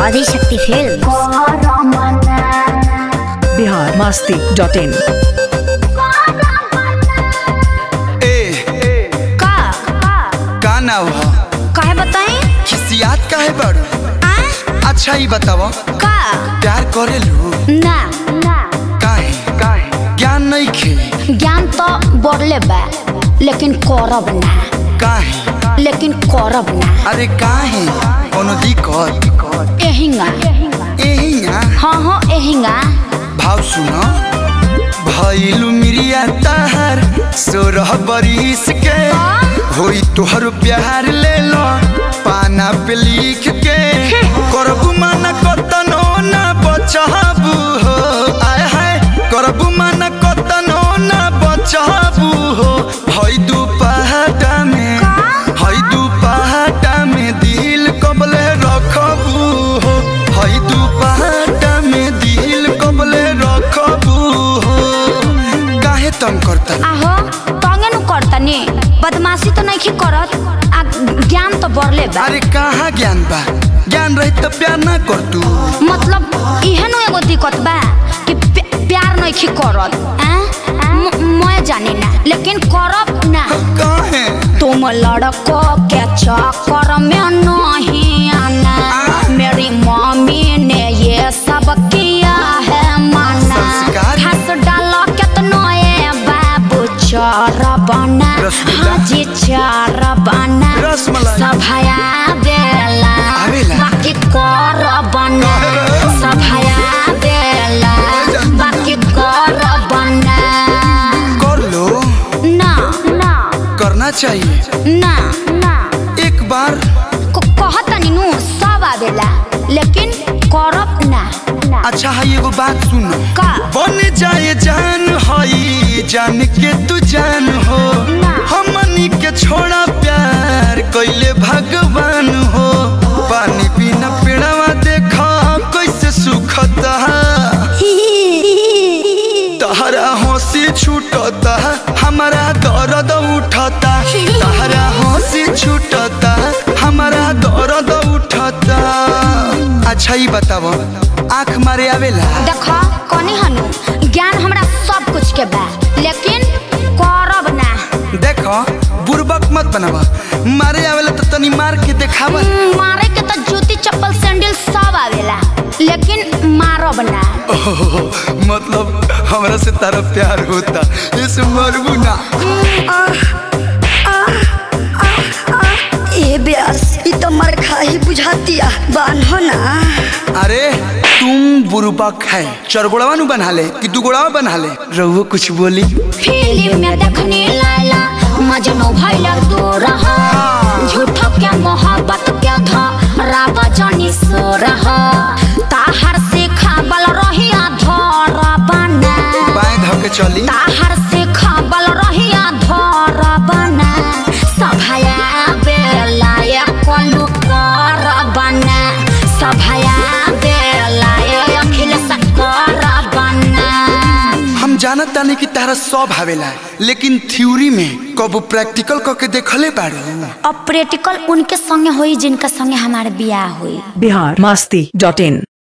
Adishakti film Bihar Masti dot in ए का का नाव ह काहे बताई खिसियात काहे बड़ आ अच्छा ही बताव का प्यार करेलू ना काहे काहे ज्ञान नहीं खे ज्ञान तो बढ़ले बा लेकिन करब ना काहे लेकिन करब ना अरे काहे कोनो दिक्कत एहिंगा एहिया हाँ हाँ एहिंगा भाव सुनो भइलू मिरिया ताहार सोरह बरिस के होई तोहर प्यार ले लो पाना पे लिख के करबू माना कतनो ना बचाबू हो आय हाय करबू माना कतनो ना बचाबू हो हई दू पहाटा में हई दू पहाटा में दिल कबले रखबू हो हई दू पहाटा में दिल कबले रखबू हो काहे तंग करता आहो तंगे नु करतनी बदमाशी तो नहीं करत आ ज्ञान तो बढ़ले बा अरे कहाँ ज्ञान बा ज्ञान रही तो प्यार ना कर तू मतलब इहे नु एगो दिक्कत बा कि प्या- प्यार नहीं करत आ? म- मैं जानी ना लेकिन करब ना काहे तुम लड़को के चक्कर में नहीं आना मेरी मम्मी ने ये सब किया है माना संस्कार? हंस डालो कितनो ये बाबू चार बना रसगुल्ला? हाँ जी चार बना रसमलाई? सभाया बेला आवेला? बाकी कर बना काहे? सभाया बेला बाकी कर बना कर लो ना ना करना चाहिए ना ना एक बार क- कहतनी नु सब आवेला लेकिन करब ना अच्छा है एगो बात सुनो का बन जाए जान हई जान के तू जान हो हमनी के छोड़ा प्यार कैले भगवान हो पानी बिना पेड़वा देखा कैसे सुखता तहरा हंसी छूटता हमारा दर्द उठता तहरा हंसी छूटता हमारा दर्द उठता अच्छा ही बताओ आँख मारे आवेला देखो कनी हनु ज्ञान हमरा सब कुछ के बा लेकिन करब ना देखो बुरबक मत बनावा मारे आवेला तो तनी मार के देखावा हम्म, मारे के तो जूती चप्पल सैंडल सब आवेला लेकिन मारब ना ओह, मतलब हमरा से तारा प्यार होता इस मरबू ना ए ब्यास ई तो मर खा ही बुझातिया बान्हो ना अरे तुम बुरबक है चरगोड़वा नु बना ले कि दुगोड़वा बना ले रहुओ कुछ बोली फिल्म में देखने लाला मजनू भइल दूर रहा झूठो के मोहब्बत के धा रावा जानी सो रहा ताहर से खाबल रहिया धर बना बाएं धके चली ताहर से खाबल रहिया धर बना सभाया बेला ये कोलू कर बना सभाया बेला ये अखिल सकर बना हम जानत तानी कि तारा सब आवेला लेकिन थ्योरी में कबो प्रैक्टिकल करके देखले बाड़ू अब प्रैक्टिकल उनके संगे होई जिनका संगे हमारे बियाह हुई बिहार मस्ती डॉट इन